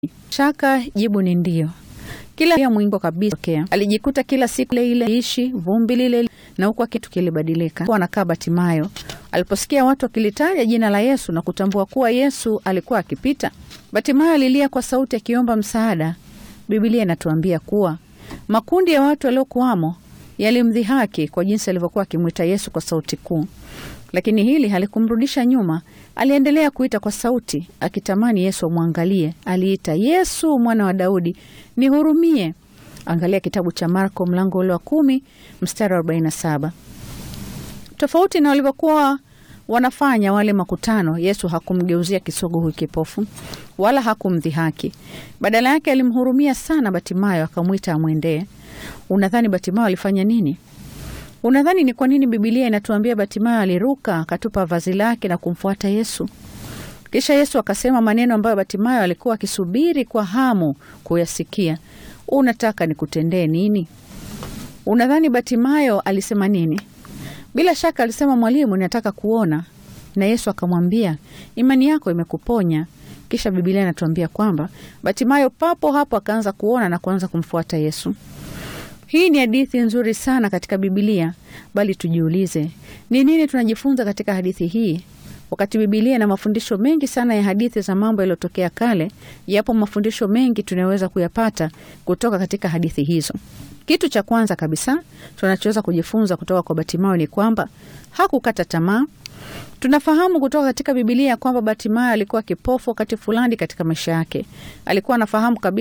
Shaka jibu ni ndio. Kila ya mwingo kabisa tokea. Alijikuta kila siku ile ile ishi vumbi lile na huku kitu kilibadilika. Kwa anakaa Batimayo aliposikia watu wakilitaja jina la Yesu na kutambua kuwa Yesu alikuwa akipita, Batimayo alilia kwa sauti akiomba msaada. Biblia inatuambia kuwa makundi ya watu waliokuwamo yalimdhihaki kwa jinsi alivyokuwa akimwita Yesu kwa sauti kuu, lakini hili halikumrudisha nyuma. Aliendelea kuita kwa sauti akitamani Yesu amwangalie. Aliita, Yesu mwana wa Daudi, nihurumie. Angalia kitabu cha Marko mlango ule wa kumi mstari wa arobaini na saba. Tofauti na walivyokuwa wanafanya wale makutano, Yesu hakumgeuzia kisogo huyu kipofu wala hakumdhihaki. Badala yake alimhurumia sana Batimayo, akamwita amwendee. Unadhani Batimayo alifanya nini? Unadhani ni kwa nini Bibilia inatuambia Batimayo aliruka akatupa vazi lake na kumfuata Yesu? Kisha Yesu akasema maneno ambayo Batimayo alikuwa akisubiri kwa hamu kuyasikia. Unataka nikutendee nini? Unadhani Batimayo alisema nini? Bila shaka alisema, Mwalimu, ninataka kuona. Na Yesu akamwambia, imani yako imekuponya. Kisha Bibilia inatuambia kwamba Batimayo papo hapo akaanza kuona na kuanza kumfuata Yesu. Hii ni hadithi nzuri sana katika Bibilia, bali tujiulize, ni nini tunajifunza katika hadithi hii? Wakati Bibilia na mafundisho mengi sana ya hadithi za mambo yaliyotokea kale, yapo mafundisho mengi tunayoweza kuyapata kutoka katika hadithi hizo. Kitu cha kwanza kabisa tunachoweza kujifunza kutoka kwa Batimayo ni kwamba hakukata tamaa. Tunafahamu kutoka katika Bibilia kwamba Batimayo alikuwa kipofu wakati fulani katika maisha yake. Alikuwa anafahamu kabisa